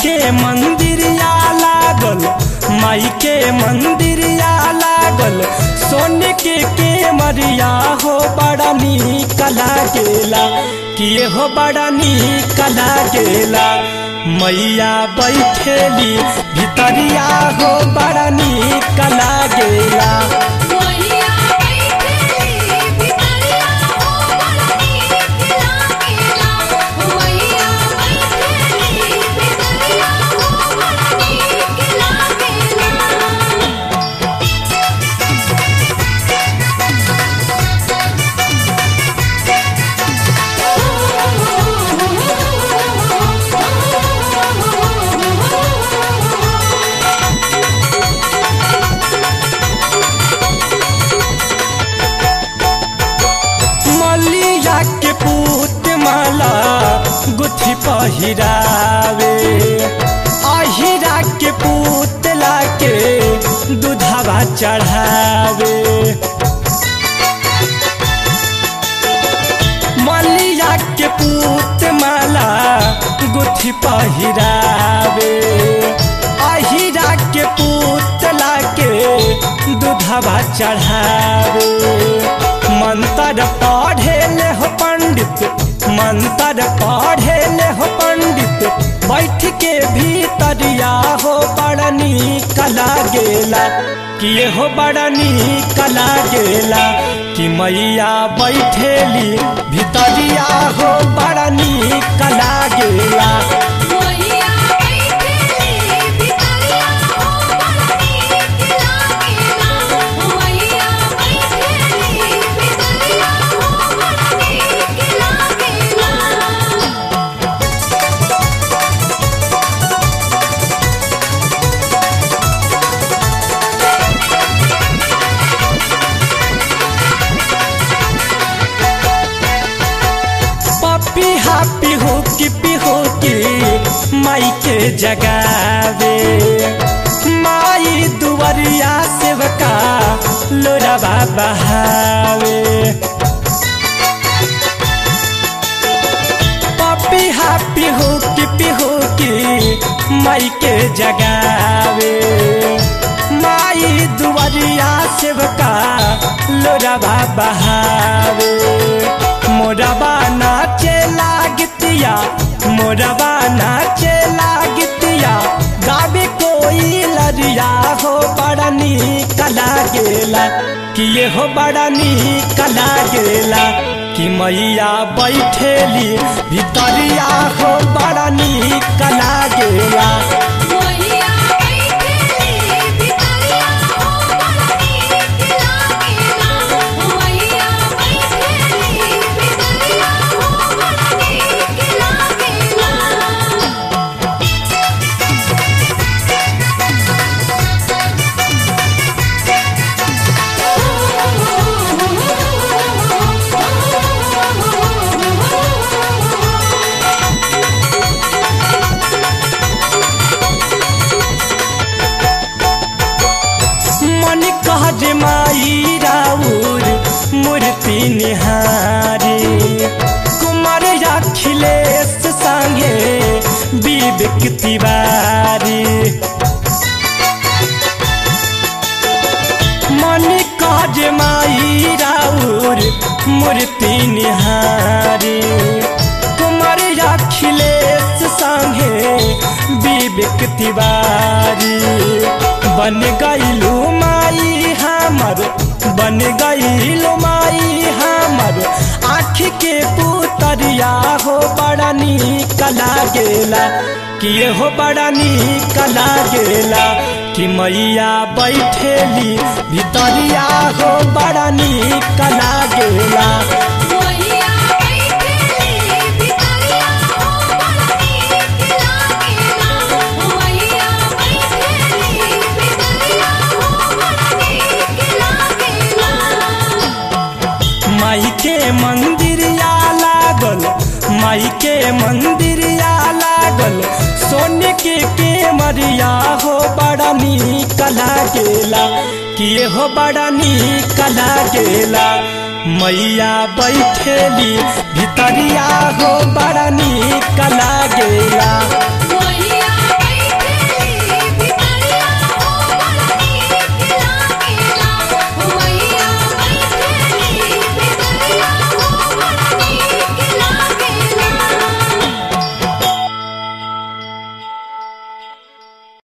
के मंदिरिया लागल माई के मंदिरिया लागल सोने के के मरिया हो बड़ा नीक लागेला किए हो बड़ा नीक लागेला मैया बैठेली भितरिया हो बड़ा नीक लागेला मैया बैठेली भितरिया हो बड़ा नीक लागेला मैया बैठेली भितरिया हो बड़ा नीक लागेला मलिया के पूत माला गुथी पहिरावे अहिरा के पूतला के दूधवा चढ़ावे मलिया के पूत माला गुथी पहिरावे अहिरा के पूतला के दूधवा चढ़ावे मंत्र पढ़े ले हो पंडित मंत्र पढ़े ले हो पंडित बैठ के भीतरिया हो बड़ा नीक लागेला किए हो बड़ा नीक लागेला कि मैया बैठेली भीतरिया हो बड़ा नीक लागेला मैया बैठेली भितरिया हो बड़ा नीक लागेला मैया बैठेली भितरिया हो बड़ा नीक लागेला पपी हापी हो कि पिहो की माई के जगावे माई दुवरिया सेवका लोराबा बहावे पपी हापी हो कि पिहो की माई के जगावे माई दुवरिया सेवका लोराबा बहावे मोरबा नाचे लागतिया मोरबा नाचे लागतिया गावे कोई लरिया हो बड़ा नीक लागेला कि ये हो बड़ा नीक लागेला कि मैया बैठेली भितरिया हो बड़ा नीक लागेला मैया बैठेली भितरिया हो बड़ा नीक लागेला मैया बैठेली भितरिया हो बड़ा नीक लागेला मन कह जे माई राउर मूर्ति निहारी कुमार अखिलेश संगे विवेक तिवारी मन कह जे माई राउर मूर्ति निहारी कुमार अखिलेश संगे विवेक तिवारी बन गईलू माई हमर बन गईलू माई हमर आँख के पुतरिया हो बड़ा नीक लागेला कि ये हो बड़ा नीक लागेला कि मैया बैठेली भितरिया हो बड़ा नीक लागेला मैया बैठेली भितरिया हो बड़ा नीक लागेला मैया बैठेली भितरिया हो बड़ा नीक लागेला माई के मंदिरिया लागल माई के मंदिरिया लागल सोने के के मरिया हो बड़ा नीक लागेला कि हो बड़ा नीक लागेला मैया बैठेली भितरिया हो बड़ा नीक